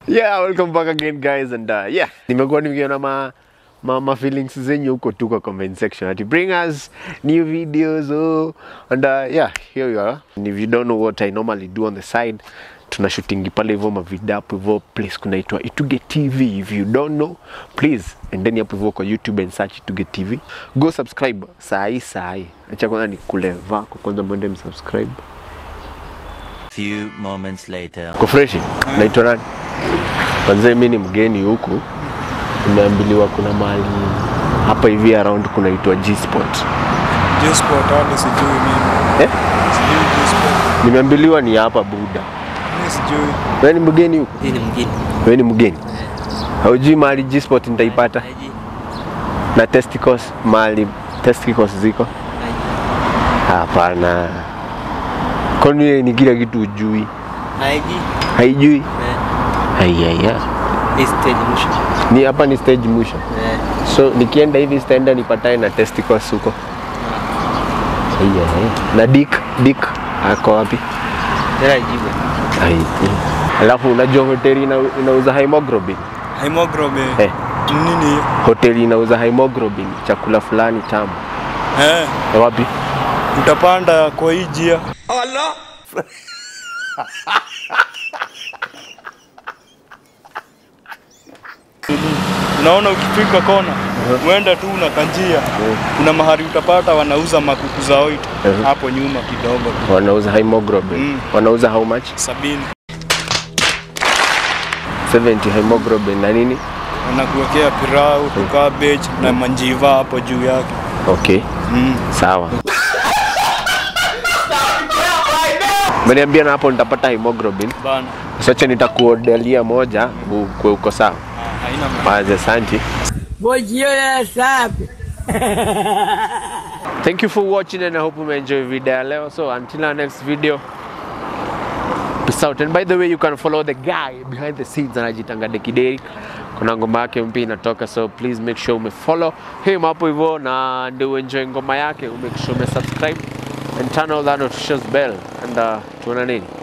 Yeah, welcome back again guys and uh, yeah, nimekuwa nikiona ma ma, ma feelings zenyu huko tu kwa comment section ati bring us new videos oh and uh, yeah, here you are. And if you don't know what I normally do on the side tuna shootingi pale hivyo mavideo hapo hivyo place kunaitwa Ituge TV. If you don't know, please endeni hapo hivyo kwa YouTube and search Ituge TV. Go subscribe saa hii saa hii. Acha kwanza nikule vako kwanza mwende msubscribe. Few moments later. Kwa freshi, naitwa nani? Kwanza mimi ni mgeni huku, nimeambiliwa kuna mahali hapa hivi around kunaitwa G Spot. G-Sport hadi sijui mimi. Eh? Sijui G-Sport. Nimeambiliwa ni hapa Buda. Mimi sijui. Wewe ni mgeni huku? Hii ni mgeni. Wewe ni mgeni? Haujui mahali G Spot nitaipata? Haiji. Na testicles mahali testicles ziko? Hapana. Kwani wewe ni kila kitu ujui? Haiji. Haijui? Eh, Ayaya. hii stage mwisho. Ni hapa ni stage mwisho. Eh, So nikienda hivi sitaenda nipatane na testicles huko. Yeah. Na Dick, Dick ako wapi? tena jibu. Ai. Alafu unajua hoteli ina, inauza hemoglobin. Hemoglobin. Eh, Nini hiyo? hoteli inauza hemoglobin, chakula fulani tamu. Eh, Ya Wapi? utapanda kwa hii njia. Unaona ukifika kona uenda tu una kanjia, kuna mahali utapata wanauza makuku za oit Mhm. hapo nyuma kidogo tu Wanauza hemoglobin. Mm. Wanauza how much? sabini, 70 hemoglobin na nini? wanakuwekea pirau tu cabbage na manjiva hapo juu yake. Okay. Mm. Sawa. Meniambia na hapo nitapata hemoglobin. Bana, Sasa nitakuodelia moja ukwe uko sawa. Ah, haina maana. Wazi, asante. Thank you for watching and I hope you enjoy video ya leo. So until our next video. Peace out. And by the way, you can follow the guy behind the scenes anajitanga Dekideri. Kuna ngoma yake mpya inatoka so please make sure umefollow him hapo hivyo na ndio uenjoy ngoma yake, umake sure umesubscribe and turn on that notifications bell and uh, tuonaneni.